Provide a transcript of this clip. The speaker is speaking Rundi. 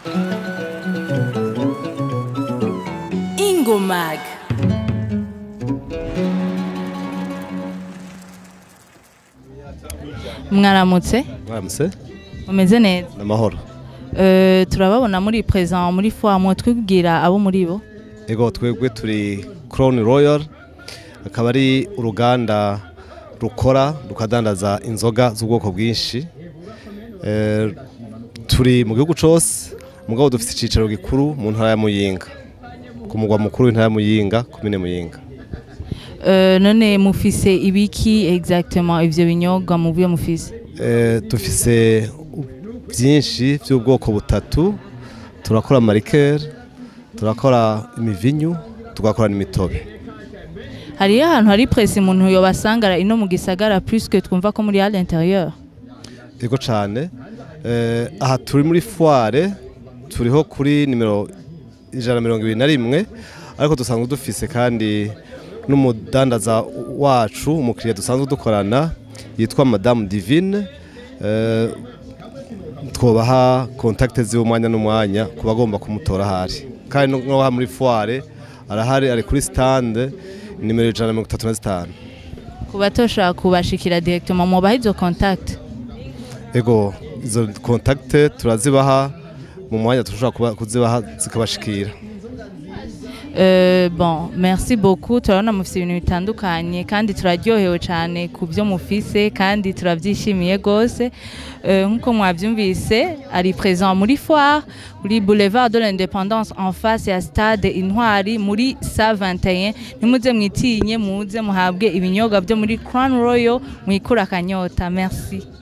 ingomag mwaramutse Mwaramutse mumeze neza n'amahoro Eh, turababona muri present muri foire mwo twibwira abo muri bo ego twebwe turi Crown Royal akaba ari uruganda rukora rukadandaza inzoga z'ubwoko bwinshi Eh, turi mu gihugu cose mugabo dufite icicaro gikuru mu ntara ya Muyinga ku mugwa mukuru w'intara ya Muyinga komine Muyinga Eh, none mufise ibiki exactement ivyo binyobwa muvuye mufise Eh, dufise byinshi by'ubwoko butatu turakora marikeri turakora imivinyu tugakora n'imitobe hariyo ahantu hari presse umuntu yobasangara ino mu gisagara puisque twumva ko muri à l'intérieur Ego cyane eh, aha turi muri foire turiho kuri nimero ijana na mirongo ibiri na rimwe ariko dusanzwe dufise kandi n'umudandaza wacu umukiriya dusanzwe dukorana yitwa madamu divine eh, twobaha kontakte ziwe umwanya n'umwanya ku bagomba kumutora ahari kandi no no muri foire arahari ari kuri stande nimero ijana na mirongo itatu na zitanu ku batoshobora kubashikira directement mubaha izo contact ego izo kontakte turazibaha mu mwanya dushobora kuba- kuzibaha zikabashikira Euh, bon merci beaucoup turabona mufise ibintu bitandukanye kandi turaryohewe cyane ku byo mufise kandi turabyishimiye rwose Euh, nk'uko mwabyumvise ari présent muri foire kuri boulevard de l'indépendance en face ya stade intwari muri sa 21 ntimuze mwitinye muze muhabwe ibinyobwa byo muri crown royal mwikura akanyota merci